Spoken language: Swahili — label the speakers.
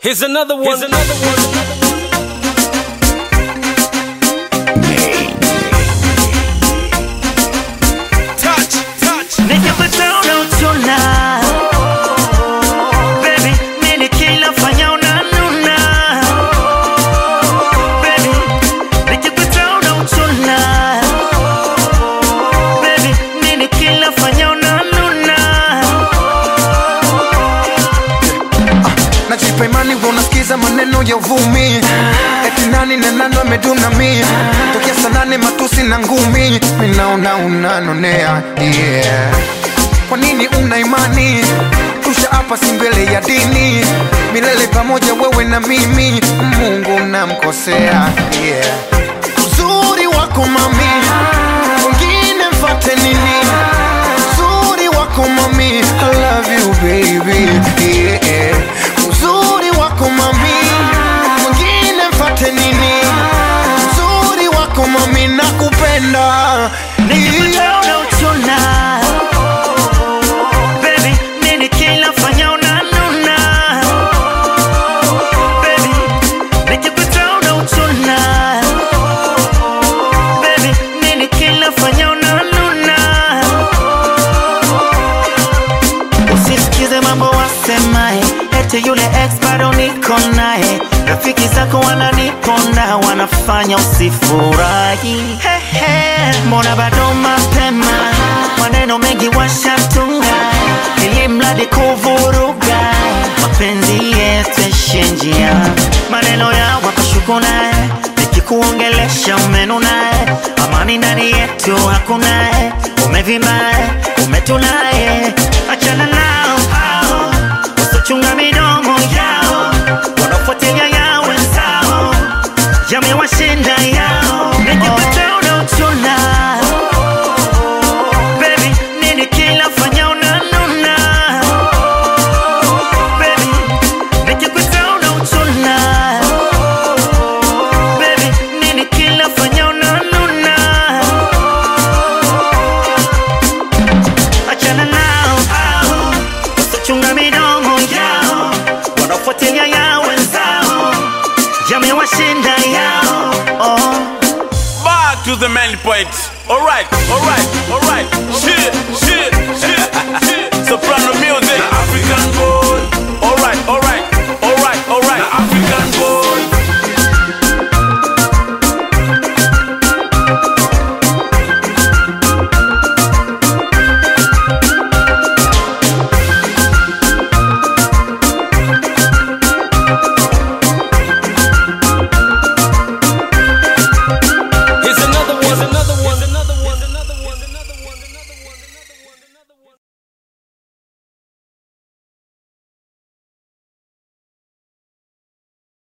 Speaker 1: Here's another one. Here's another one. Touch, touch.
Speaker 2: Nikipata unachuna Baby, mimi kila fanya unanuna Baby, nikipata unachuna Baby, mimi kila fanya unanuna
Speaker 3: najipa imani wa unasikiza maneno ya uvumi eti nani na nani ameduna mi tokea sanane matusi na ngumi minaona unanonea yeah. kwa nini una imani tusha hapa si mbele ya dini milele pamoja wewe na mimi mungu namkosea yeah. uzuri wako mami wengine mfate nini uzuri wako mami I love you baby yeah. uzuri wako mami mwingine mfate nini uzuri wako mami nakupenda
Speaker 2: Nikipata unachuna Baby, mimi kila fanya unanuna Baby, nikipata unachuna Baby, mimi kila fanya unanuna Usisikize mambo wasemaye eti yule ex bado niko naye rafiki zako wananiponda wanafanya usifurahi Hehe, mbona bado mapema maneno mengi washatunga ili mradi kuvuruga mapenzi yetu yaishie njia maneno ya wakashuku naye nikikuongelesha umenunaye amani ndani yetu hakunaye umevimbaye umetunaye achana nao hao usichunga midomo yao wanafuatilia ya wenzao yamewashinda yao nikipata unaochuna Baby, nini kila fanya unanuna Baby, nikipata unaochuna Baby, nini kila fanya unanuna achana nao hao usichunga midomo yao wanafuatilia ya wenzao yamewashinda yao oh.
Speaker 1: Back to the main point. Alright, alright, alright.